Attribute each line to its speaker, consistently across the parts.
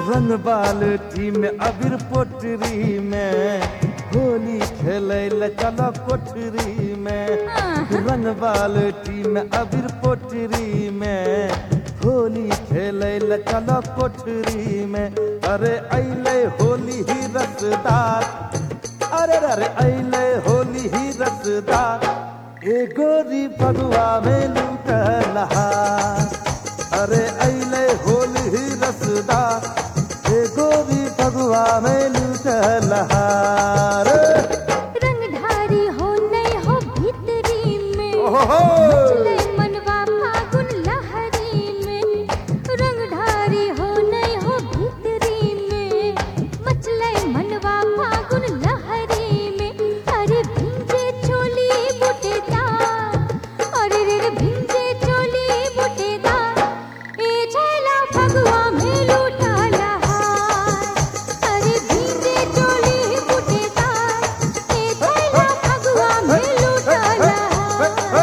Speaker 1: रंग बाल्टी में अबीर पोटरी में होली खेले ल चलो कोठरी में रंग बाल्टी में अबीर पोटरी में होली खेले ल चलो कोठरी में अरे अले होली ही रसदार अरे अरे अले होली ही रसदार ए गोरी भगवा में लूट नहार अरे अले होली ही रसदार ए गोरी भगवा में लूट नहार
Speaker 2: रंगधारी हो नहीं हो भीतरी में
Speaker 1: ओहो
Speaker 2: चले मनवा फागुन लहरी में रंगधारी हो नहीं हो भीतरी में मचले मनवा फागुन लहरी में अरे भिंजे चोली बुटेदार अरे रे रे भिंजे चोली बुटेदार ए छैला फगुआ में लूटा लहार अरे भिंजे चोली बुटेदार ए छैला फगुआ में लूटा लहार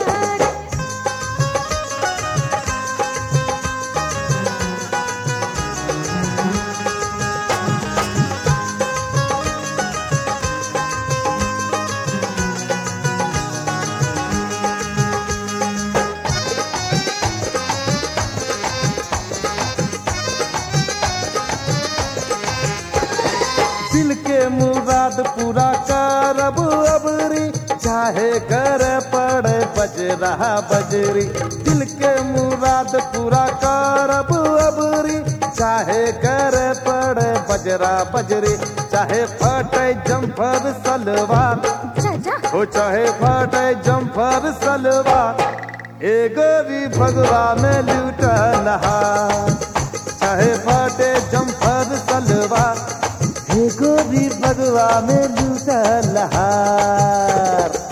Speaker 1: दिल के मुराद पूरा करब अबरी चाहे कर पड़े बजरा बजरी दिल के मुराद पूरा करब अबरी चाहे कर पड़े बजरा बजरी चाहे फटे जम्फर सलवार
Speaker 2: चाचा
Speaker 1: हो चाहे फटे जम्फर सलवार ए गोरी भगवा में लूट नहार चाहे फटे जम्फर सलवार हे गोरी भगवा में लूट नहार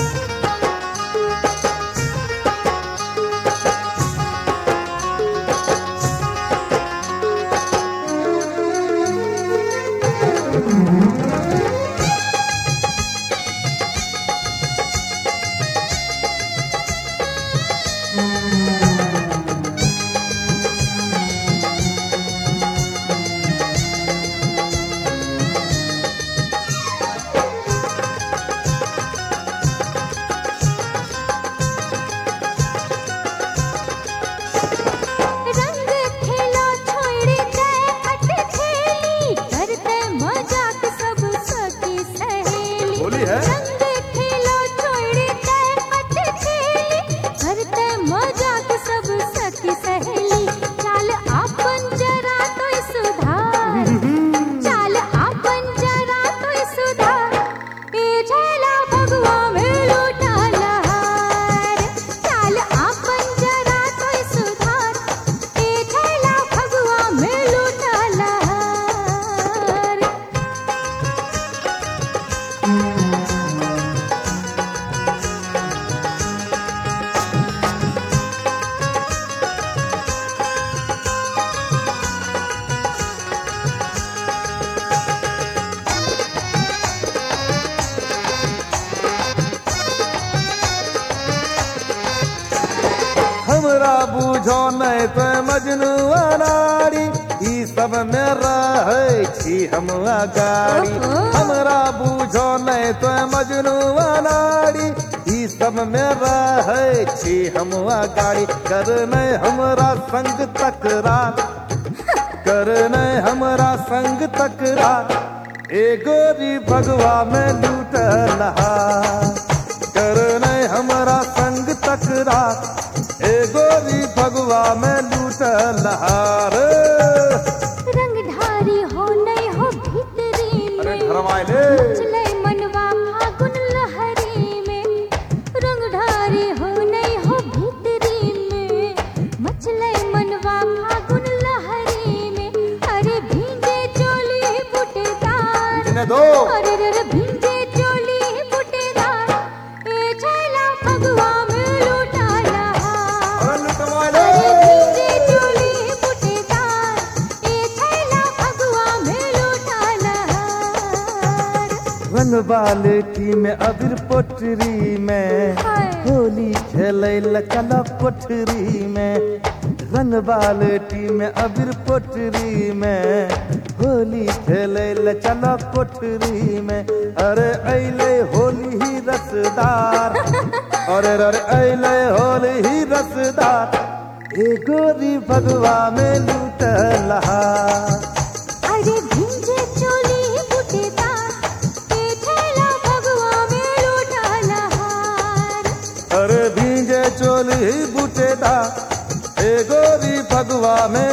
Speaker 2: रंग खेला छोड़ दे हट खेली करते मजाक सब सखी सहेली
Speaker 1: होली है?
Speaker 2: रंग खेला छोड़ दे हट खेली करते मजाक सब सखी सहेली चाल आपन जरा तो सुधार चाल आपन जरा तो सुधार ए झेला भगवा में लूटा लहार चाल आपन जरा तो सुधार ए झेला भगवा में लूटा लहार
Speaker 1: हमरा बूझो नहीं तो मजनू अनाड़ी ई सब में रहे छी हम अगाड़ी
Speaker 2: ओहो।
Speaker 1: हमरा बूझो नहीं तो मजनू अनाड़ी ई सब में रहे छी हम अगाड़ी कर नहीं हमरा संग तकरार कर नहीं हमरा संग तकरार ए गोरी भगवा में लूट नहार कर नहीं हमरा संग तकरार ए गोरी भगवा में लूट नहार
Speaker 2: रंगधारी हो नहीं हो भीतरी
Speaker 1: अरे
Speaker 2: में
Speaker 1: धरमाइले
Speaker 2: चले मनवा फागुन लहरी में रंगधारी हो नहीं हो भीतरी में मचले मनवा फागुन लहरी में अरे भींगे चोली बुटेदार
Speaker 1: इन्हें दो
Speaker 2: अरे रे रे भींगे चोली बुटेदार ए छैला फगवा में लूटा लहार
Speaker 1: अरे लुटमाइले
Speaker 2: भींगे चोली बुटेदार ए छैला फगवा में लूटा लहार
Speaker 1: रंग बाल्टी में अबीर पोटरी में
Speaker 2: हाय।
Speaker 1: होली खेले ल चलो कोठरी में रंग बाल्टी में अबीर पोटरी में होली खेले ल चलो कोठरी में अरे अले होली ही रसदार अरे अरे अले होली ही रसदार ए गोरी भगवा में लूट लहा
Speaker 2: अरे भिंजे चोली बुटेदार के ठेला भगवा में लूटा लहार
Speaker 1: अरे भींगे चोली बूटेदा ए गोरी भगवा में